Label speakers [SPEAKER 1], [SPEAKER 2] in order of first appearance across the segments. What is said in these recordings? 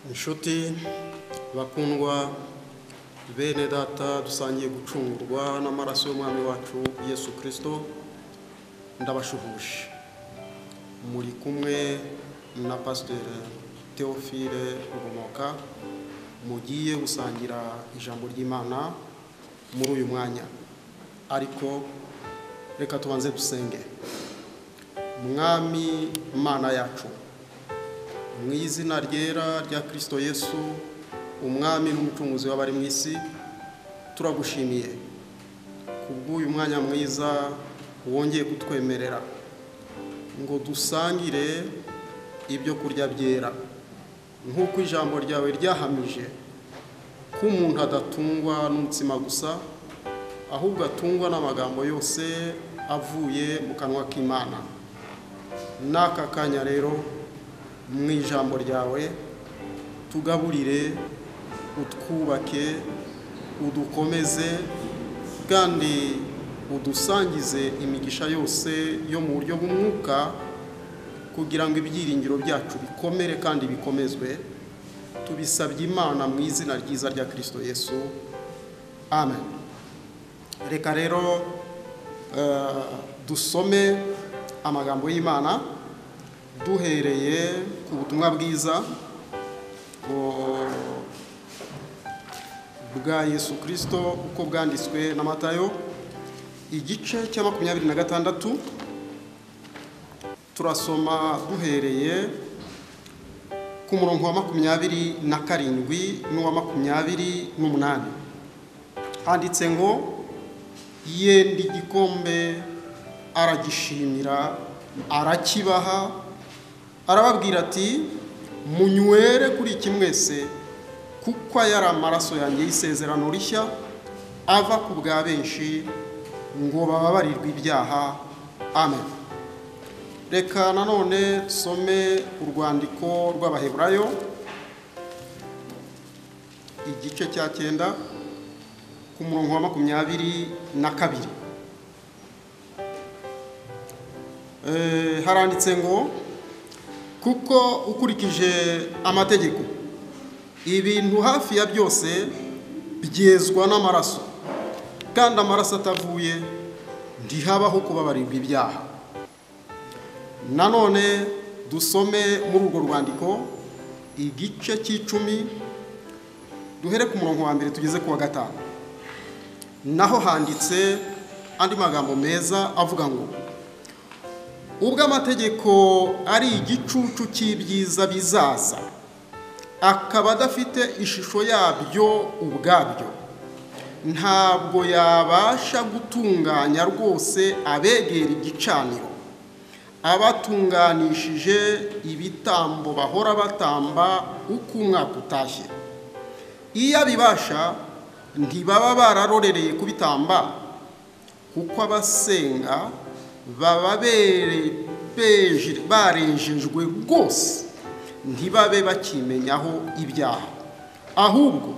[SPEAKER 1] inshuti bakundwa bene data dusangiye gucungurwa n'amaraso y'umwami wacu yesu kirisito ndabashuhuje muri kumwe na pasiteri teofile rubomoka mugiye gusangira ijambo ry'imana muri uyu mwanya ariko reka tubanze dusenge mwami mana yacu mu izina ryera rya kirisito yesu umwami n'umucunguzi w'abari mu isi turagushimiye kubw'uyu mwanya mwiza wongeye kutwemerera ngo dusangire ibyo kurya byera nk'uko ijambo ryawe ryahamije ko umuntu adatungwa n'umutsima gusa ahubwo atungwa n'amagambo yose avuye mu kanwa k'imana n'aka kanya rero mu ijambo ryawe tugaburire utwubake udukomeze kandi udusangize imigisha yose yo mu buryo bw'umwuka kugira ngo ibyiringiro byacu bikomere kandi bikomezwe tubisabye imana mu izina ryiza rya kirisito yesu amen reka rero dusome amagambo y'imana duhereye ku butumwa bwiza bwa yesu kirisito uko bwanditswe na matayo igice cya makumyabiri na gatandatu turasoma duhereye ku murongo wa makumyabiri na karindwi n'uwa makumyabiri n'umunani handitse ngo yenda igikombe aragishimira arakibaha arababwira ati munywere kuri iki mwese kuko aya ari amaraso yanjye y'isezerano rishya ava ku bwa benshi ngo bababarirwe ibyaha amen reka nanone dusome urwandiko rw'abaheburayo igice cya cyenda ku murongo wa makumyabiri na kabiri haranditse ngo kuko ukurikije amategeko ibintu hafi ya byose byezwa n'amaraso kandi amaraso atavuye ntihabaho kubabarirwa ibyaha nanone dusome muri urwo rwandiko igice cy'icumi duhere ku murongo wa mbere tugeze ku wa gatanu naho handitse andi magambo meza avuga ngo ubwo amategeko ari igicucu cy'ibyiza bizaza akaba adafite ishusho yabyo ubwabyo ntabwo yabasha gutunganya rwose abegera igicaniro abatunganishije ibitambo bahora batamba uko umwaka utashye iyo abibasha ntibaba bararorereye kubitamba kuko abasenga baba barejejwe rwose ntibabe bakimenyaho ibyaha ahubwo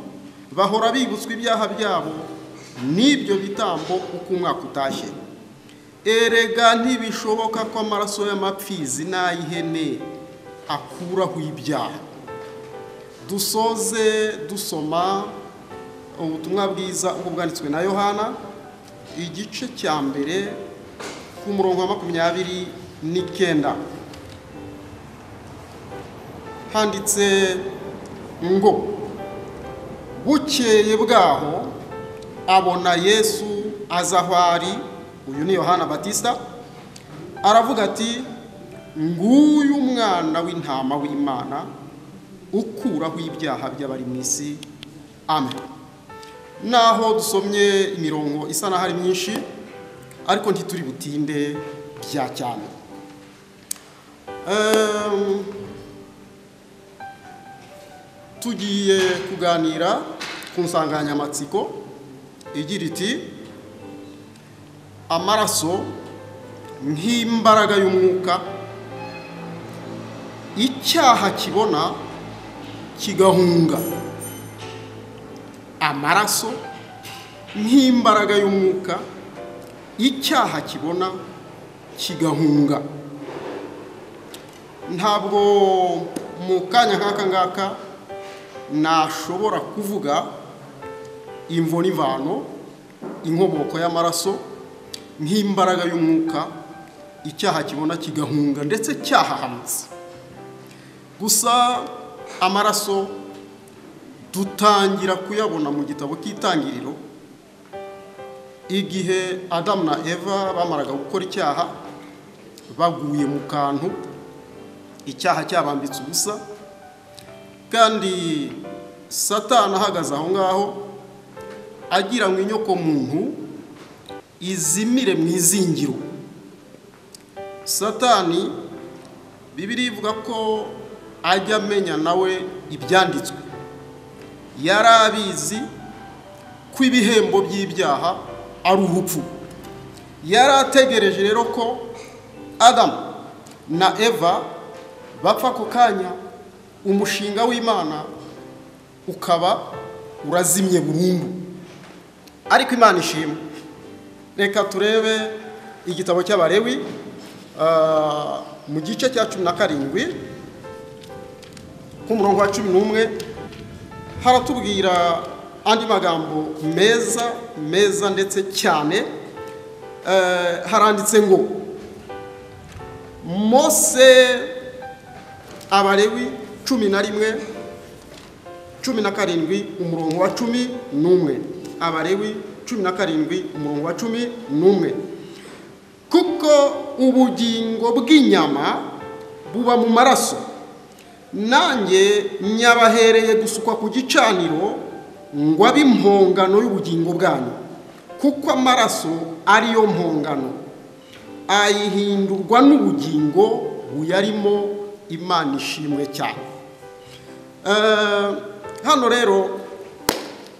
[SPEAKER 1] bahora bibutswa ibyaha byabo n'ibyo bitambo uko umwaka utashye erega ntibishoboka ko amaraso y'amapfizi n'ay'ihene akuraho ibyaha dusoze dusoma ubutumwa bwiza uko bwanditswe na yohana igice cya mbere ku murongo wa makumyabiri n'icyenda handitse ngo bukeye bwaho abona yesu aza aho ari uyu ni yohana batista aravuga ati nguyu umwana w'intama w'imana ukuraho ibyaha by'abari mu isi amen naho dusomye imirongo isa n'aho ari myinshi ariko ntituri butinde bya cyane tugiye kuganira ku nsanganyamatsiko igira iti amaraso nk'imbaraga y'umwuka icyaha kibona kigahunga amaraso nk'imbaraga y'umwuka icyaha kibona kigahunga ntabwo mu kanya nk'aka ngaka nashobora kuvuga imvo n'imvano inkomoko y'amaraso nk'imbaraga y'umwuka icyaha kibona kigahunga ndetse cyahahamutse gusa amaraso dutangira kuyabona mu gitabo cy'itangiriro igihe adamu na eva bamaraga gukora icyaha baguye mu kantu icyaha cyabambitse ubusa kandi satani ahagaze aho ngaho agira ngo inyokomuntu izimire mu izingiro satani bibiri ivuga ko ajya amenya nawe ibyanditswe yari abizi ko ibihembo by'ibyaha ari ubupfu yari ategereje rero ko adamu na eva bapfa ako kanya umushinga w'imana ukaba urazimye burundu ariko imana ishimwe reka turebe igitabo cy'abarewi mu gice cya cumi na karindwi k'umurongo wa cumi n'umwe haratubwira andi magambo meza meza ndetse cyane haranditse ngo mose abarewi cumi na rimwe cumi na karindwi umurongo wa cumi n'umwe abarewi cumi na karindwi umurongo wa cumi n'umwe kuko ubugingo bw'inyama buba mu maraso nanjye nyabahereye gusukwa ku gicaniro ngo abe impongano y'ubugingo bwanyu kuko amaraso ariyo mpongano ayihindurwa n'ubugingo buyarimo imana ishimwe cyane hano rero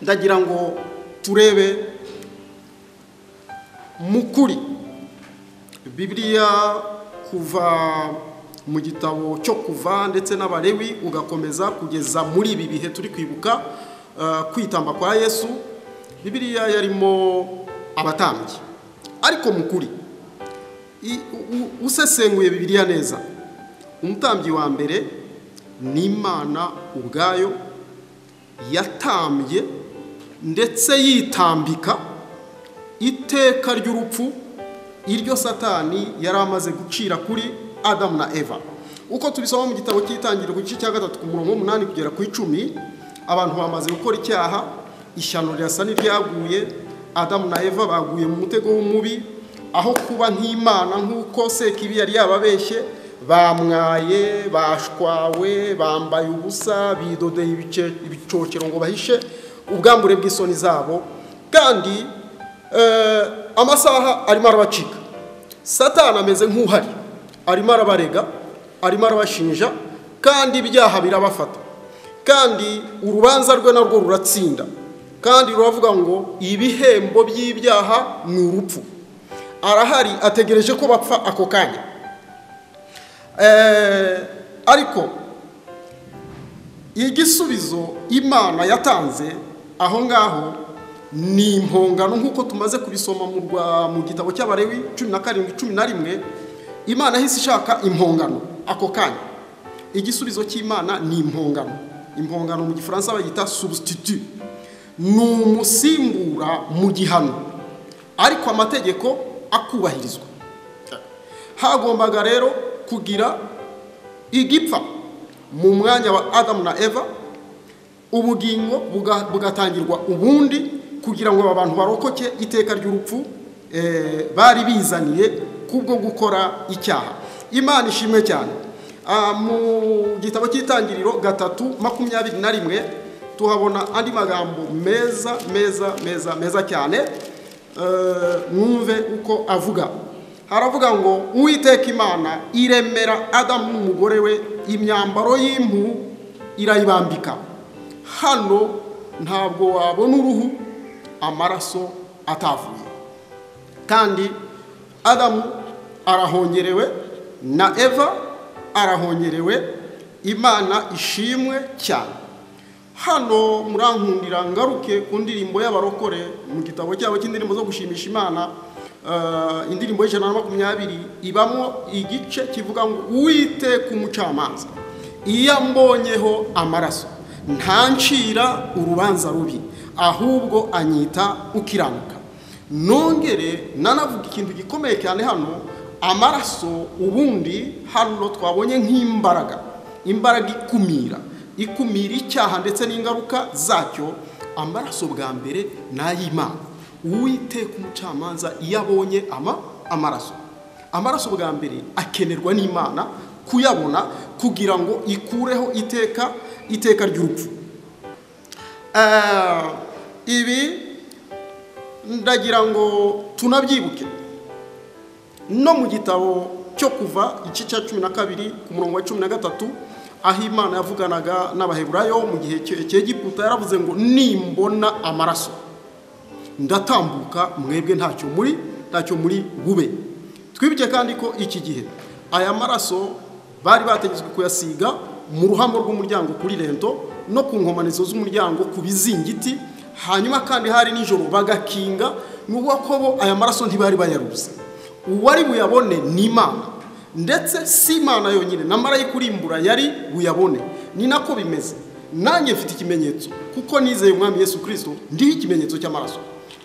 [SPEAKER 1] ndagira ngo turebe mu kuri bibiliya kuva mu gitabo cyo kuva ndetse n'abarewi ugakomeza kugeza muri ibi bihe turi kwibuka kwitamba kwa yesu bibiliya yarimo abatambyi ariko mu kuri usesenguye bibiliya neza umutambyi wa mbere ni imana ubwayo yatambye ndetse yitambika iteka ry'urupfu iryo satani yari amaze gucira kuri adamu na eva uko tubisoma mu gitabo cy'itangiriro ku gice cya gatatu ku murongo w'umunani kugera ku icumi abantu bamaze gukora icyaha ishyano rirasa n'iryaguye adamu na eva baguye mu mutego w'umubi aho kuba nk'imana nk'uko sekibi yari yababeshye bamwaye bashwawe bambaye ubusa bidodeye ibicocero ngo bahishe ubwambure bw'isoni zabo kandi amasaha arimo arabacika satana ameze nk'uhari arimo arabarega arimo arabashinja kandi ibyaha birabafata kandi urubanza rwe narwo ruratsinda kandi ruravuga ngo ibihembo by'ibyaha ni urupfu arahari ategereje ko bapfa ako kanya ariko igisubizo imana yatanze aho ngaho ni impongano nk'uko tumaze kubisoma mu gitabo cy'abarewi cumi na karindwi cumi na rimwe imana ihise ishaka impongano ako kanya igisubizo cy'imana ni impongano impongano mu gifaransa bayita substitut ni umusimbura mu gihano ariko amategeko akubahirizwa hagombaga rero kugira igipfa mu mwanya wa adamu na eva ubugingo bugatangirwa ubundi kugira ngo aba bantu barokoke iteka ry'urupfu bari bizaniye kubwo gukora icyaha imana ishimwe cyane mu gitabo cy'itangiriro gatatu makumyabiri na rimwe tuhabona andi magambo meza meza meza meza cyane mwumve uko avuga haravuga ngo uwiteka imana iremera adamu n'umugore we imyambaro y'impu irayibambika hano ntabwo wabona uruhu amaraso atavuye kandi adamu arahongerewe na eva arahongerewe imana ishimwe cyane hano murankundira ngaruke ku ndirimbo y'abarokore mu gitabo cyabo cy'indirimbo zo gushimisha imana indirimbo y'ijana na makumyabiri ibamo igice kivuga ngo wite ku mucamanza iyo ambonyeho amaraso ntancira urubanza rubi ahubwo anyita ukiranuka nongere nanavuga ikintu gikomeye cyane hano amaraso ubundi hano twabonye nk'imbaraga imbaraga ikumira ikumira icyaha ndetse n'ingaruka zacyo amaraso bwa mbere ni ay'imana uwiteka umucamanza iyo abonye ama amaraso amaraso bwa mbere akenerwa n'imana kuyabona kugira ngo ikureho iteka iteka ry'urupfu Eh, ibi ndagira ngo tunabyibuke no mu gitabo cyo kuva igice cya cumi na kabiri ku murongo wa cumi na gatatu aho imana yavuganaga n'abaheburayo mu gihe cy'egiputa yaravuze ngo nimbona amaraso ndatambuka mwebwe ntacyo muri ntacyo muri bube twibuke kandi ko iki gihe aya maraso bari bategetswe kuyasiga mu ruhamo rw'umuryango kuri rento no ku nkomanizo z'umuryango ku bizingiti hanyuma kandi hari nijoro bagakinga n'ubwo ko bo aya maraso ntibari bayaruze uwari buyabone ni imana ndetse si imana yonyine na marayika urimbura yari buyabone ni nako bimeze nanjye mfite ikimenyetso kuko nizeye umwami yesu kirisito ndiho ikimenyetso cy'amaraso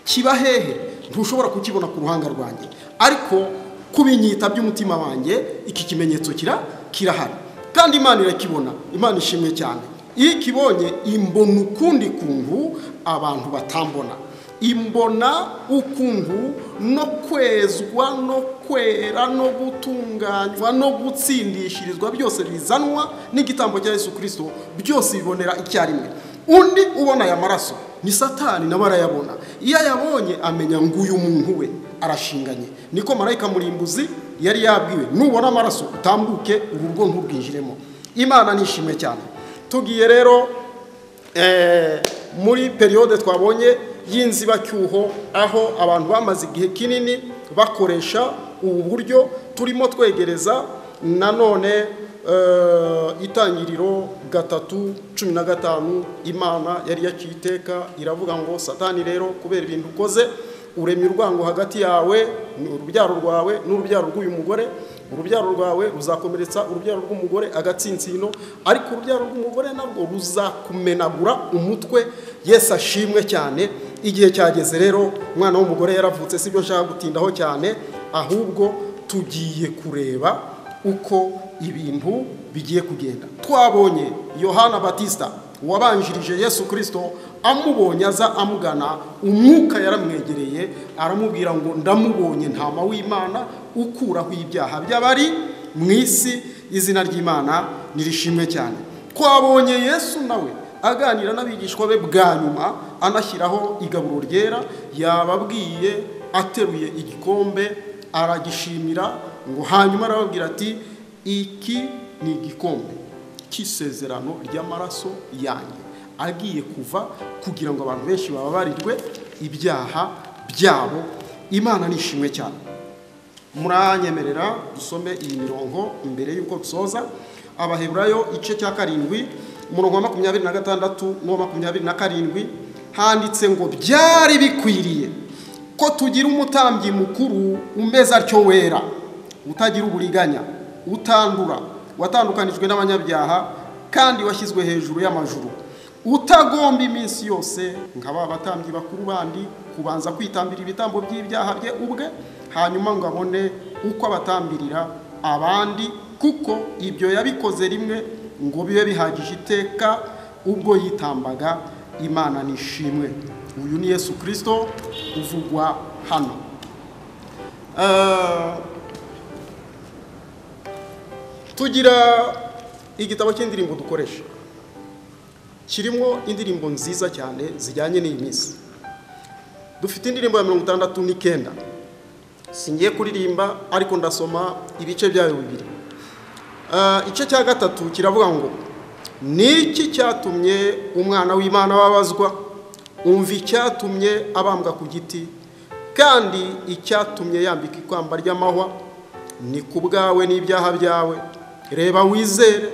[SPEAKER 1] kiba hehe ntushobora kukibona ku ruhanga rwanjye ariko ku binyita by'umutima wanjye iki kimenyetso kira kirahari kandi imana irakibona imana ishimwe cyane iyo ikibonye imbona ukundi kuntu abantu batambona imbona ukuntu no kwezwa no kwera no gutunganywa no gutsindishirizwa byose bizanwa n'igitambo cya yesu kirisito byose bibonera icyarimwe undi ubona aya maraso ni satani nawe arayabona iyo ayabonye amenya ngo uyu muntu we arashinganye niko marayika murimbuzi yari yabwiwe nubona amaraso utambuke urugo nturwinjiremo imana nishimwe cyane tugiye rero eh, muri periyode twabonye y'inzibacyuho aho abantu bamaze igihe kinini bakoresha ubu buryo turimo twegereza nanone eh, itangiriro gatatu cumi na gatanu imana yari yaciye iteka iravuga ngo satani rero kubera ibintu ukoze uremye urwango hagati yawe urubyaro rwawe n'urubyaro rw'uyu mugore urubyaro rwawe ruzakomeretsa urubyaro rw'umugore agatsinsino ariko urubyaro rw'umugore nabwo ruzakumenagura umutwe yesu ashimwe cyane igihe cyageze rero umwana w'umugore yaravutse si byo nshaka gutindaho cyane ahubwo tugiye kureba uko ibintu bigiye kugenda twabonye yohana batista wabanjirije yesu kirisito amubonye aza amugana umwuka yaramwegereye aramubwira ngo ndamubonye ntama w'imana ukuraho ibyaha by'abari mu isi izina ry'imana nirishimwe cyane twabonye yesu nawe aganira n'abigishwa be bwa nyuma anashyiraho igaburo ryera yababwiye ateruye igikombe aragishimira ngo hanyuma arababwira ati iki ni igikombe cy'isezerano ry'amaraso yanjye agiye kuva kugira ngo abantu benshi bababarirwe ibyaha byabo imana nishimwe cyane muranyemerera dusome iyi mirongo mbere y'uko dusoza abaheburayo igice cya karindwi umurongo wa makumyabiri na gatandatu n'uwa makumyabiri na karindwi handitse ngo byari bikwiriye ko tugira umutambyi mukuru umeze atyo wera utagira uburiganya utandura watandukanijwe n'abanyabyaha kandi washyizwe hejuru y'amajuru utagomba iminsi yose nka ba batambyi bakuru bandi kubanza kwitambira ibitambo by'ibyaha bye ubwe hanyuma ngo abone uko abatambirira abandi kuko ibyo yabikoze rimwe ngo bibe bihagije iteka ubwo yitambaga imana nishimwe uyu ni yesu kirisito uvugwa hano Eh, tugira igitabo cy'indirimbo dukoresha kirimo indirimbo nziza cyane zijyanye n'iyi minsi dufite indirimbo ya mirongo itandatu n'icyenda singiye kuririmba ariko ndasoma ibice byayo bibiri igice cya gatatu kiravuga ngo niki cyatumye umwana w'imana wabazwa umva icyatumye abambwa ku giti kandi icyatumye yambika ikamba ry'amahwa ni ku bwawe n'ibyaha byawe reba wizere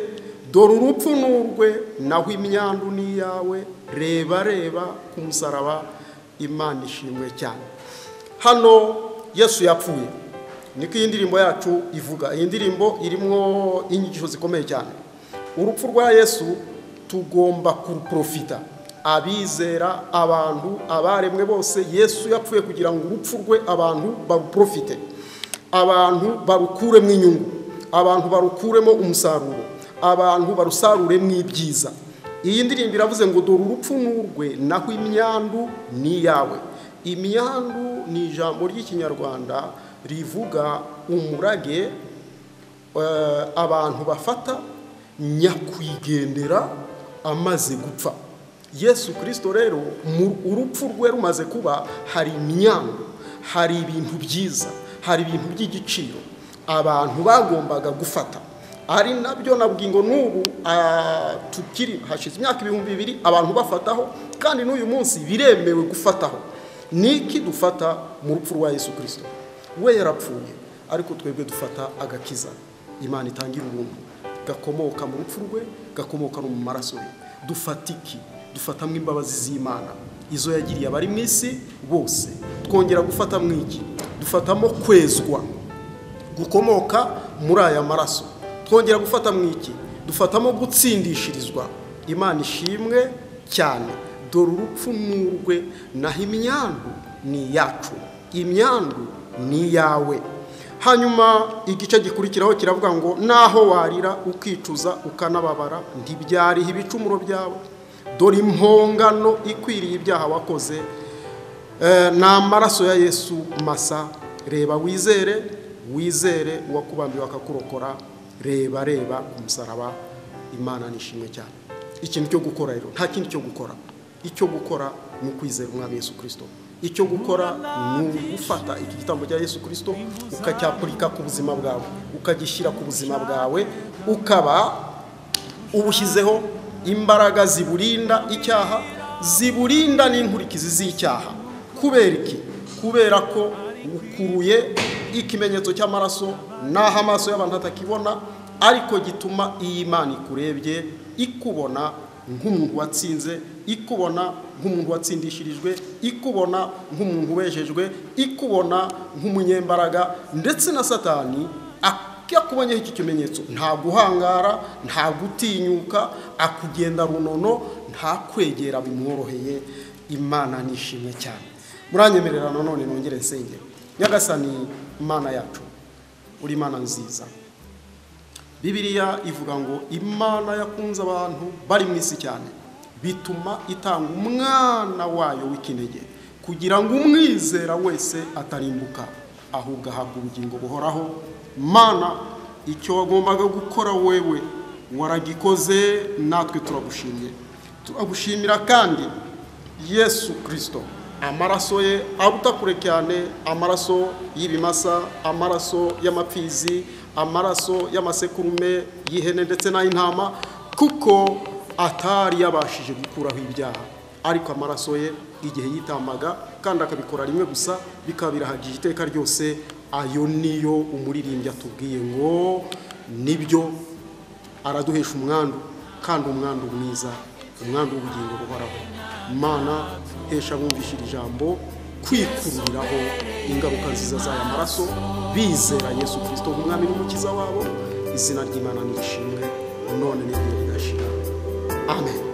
[SPEAKER 1] dore urupfu ni urwe naho imyandu ni iyawe reba reba ku musaraba imana ishimwe cyane hano yesu yapfuye niko iyi ndirimbo yacu ivuga iyi ndirimbo irimo inyigisho zikomeye cyane urupfu rwa yesu tugomba kuruprofita abizera abantu abaremwe bose yesu yapfuye kugira ngo urupfu rwe abantu baruprofite abantu barukuremo inyungu abantu barukuremo umusaruro abantu barusaruremo ibyiza iyi ndirimbo iravuze ngo dore urupfu n'urwe naho imyandu ni iyawe imyandu ni ijambo ry'ikinyarwanda rivuga umurage eh, abantu bafata nyakwigendera amaze gupfa yesu kirisito rero mu- urupfu rwe rumaze kuba hari imyango hari ibintu byiza hari ibintu by'igiciro abantu bagombaga gufata ari nabyo nabwiye ngo n'ubu ah, tukiri hashize imyaka ibihumbi bibiri abantu bafataho kandi n'uyu munsi biremewe gufataho ni iki dufata mu rupfu rwa yesu kirisito we yarapfuye ariko twebwe dufata agakiza imana itangira ubuntu gakomoka mu rupfu rwe gakomoka no mu maraso ye dufata iki dufatamo imbabazi z'imana izo yagiriye abari mu isi bose twongera gufatamo iki dufatamo kwezwa gukomoka muri aya maraso twongera gufata mu iki dufatamo gutsindishirizwa imana ishimwe cyane dore urupfu n'urwe naho imyandu ni iyacu imyandu ni iyawe hanyuma igice gikurikiraho kiravuga ngo naho warira ukicuza ukanababara ntibyariha ibicumuro byawe dore impongano ikwiriye ibyaha wakoze Eh, ni amaraso ya yesu masa reba wizere wizere uwakubambiwe akakurokora reba reba ku musaraba imana nishimwe cyane ikintu cyo gukora rero nta kindi cyo gukora icyo gukora ni ukwizera umwami yesu kirisito icyo gukora ni ugufata iki gitambo cya yesu kirisito ukacyapurika ku buzima bwawe ukagishyira ku buzima bwawe ukaba ubushyizeho imbaraga ziburinda icyaha ziburinda n'inkurikizi z'icyaha kubera iki kubera ko ukuruye ikimenyetso cy'amaraso n'aho amaso y'abantu atakibona ariko gituma iyi mana ikurebye ikubona nk'umuntu watsinze ikubona nk'umuntu watsindishirijwe ikubona nk'umuntu wejejwe ikubona nk'umunyembaraga ndetse na satani iyo akubonyeho iki kimenyetso nta guhangara nta gutinyuka akugenda runono nta kwegera bimworoheye imana nishimwe cyane muranyemerera nanone nongere nsengero nyagasani imana yacu uri imana nziza bibiliya ivuga ngo imana yakunze abantu bari mu isi cyane bituma itanga umwana wayo w'ikinege kugira ngo umwizera wese atarimbuka ahubwo ahabwa ubugingo buhoraho mana icyo wagombaga gukora wewe waragikoze natwe turagushimye turagushimira kandi yesu kirisito amaraso ye aruta kure cyane amaraso y'ibimasa amaraso y'amapfizi amaraso y'amasekurume y'ihene ndetse n'ay'intama kuko atari yabashije gukuraho ibyaha ariko amaraso ye igihe yitamaga kandi akabikora rimwe gusa bikaba birahagije iteka ryose ayo niyo umuririmbyi atubwiye ngo nibyo araduhesha umwandu kandi umwandu mwiza umwandu w'ubugingo buhoraho mana hesha bumvishira ijambo kwikururiraho ingaruka nziza z'aya maraso bizera yesu kirisito umwami n'umukiza wabo izina ry'imana nirishimwe none n'igihe rigashira amen